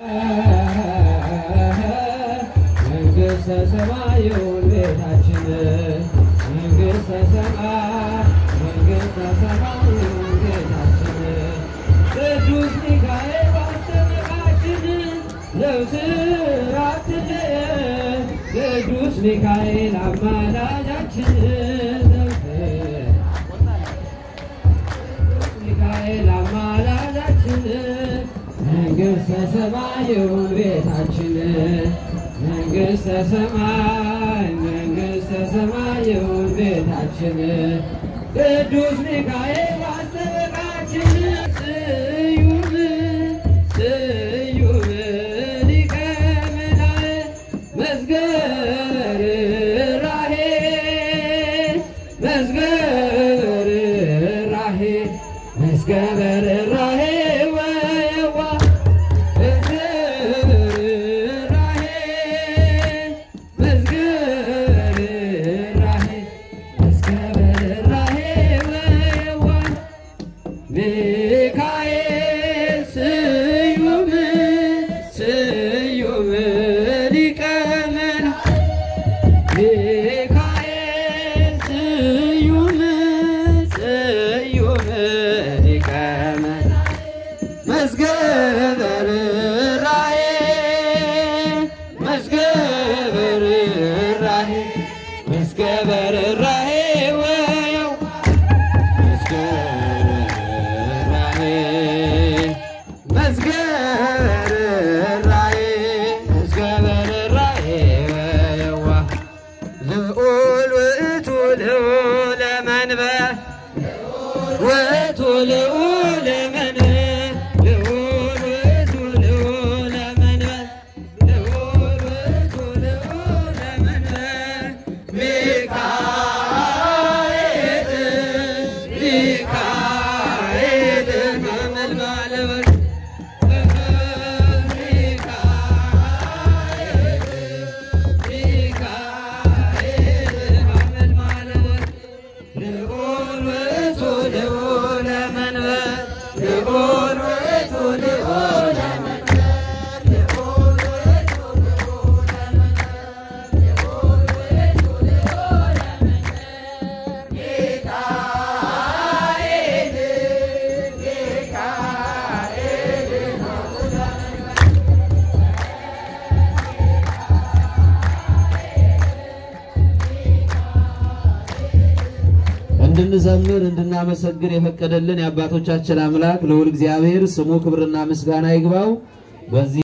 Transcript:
መንግሥተ ሰማዩን ቤታችን መንግሥተ ሰማይ መንግሥተ ሰማዩን ቤታችን ቅዱስ ሚካኤል ባስጠበቃችን ዘውትር አትለየን ቅዱስ ሚካኤል አማላጃችን ዘውትር ሚካኤል አማላጃችን መንግሥተ ሰማዩን ቤታችን መንግሥተ ሰማይ መንግሥተ ሰማዩን ቤታችን ቅዱስ ሚካኤል አስጠበቃችን ስዩም ስዩም ሊቀ መላእክት መዝገበ ርኅራኄ መዝገበ ርኅራኄ መዝገበ ርኅራኄ ወየዋ መዝገበ ርኅራኄ መዝገበ ርኅራኄ መዝገበ ርኅራኄ ወየዋ ሚካኤል ስዩም ስዩም ሊቀ መላእክት ሚካኤል ስዩም ስዩም ሊቀ መላእክት መዝገበ ርኅራኄ መዝገበ ርኅራኄ መዝገበ ርኅራኄ ወየው መዝገበ ርኅራኄ መዝገበ ርኅራኄ መዝገበ ርኅራኄ ወየዋ ልዑል ውእቱ ልዑለ መንበር ውእቱ ልዑለ መንበር ልዑል ውእቱ ልዑለ መንበር ልዑል ውእቱ ልዑለ መንበር ሚካኤል ሚካኤል ሐመልማለ ወርቅ እንድንዘምር እንድናመሰግን የፈቀደልን የአባቶቻችን አምላክ ልዑል እግዚአብሔር ስሙ ክብርና ምስጋና ይግባው። በዚህ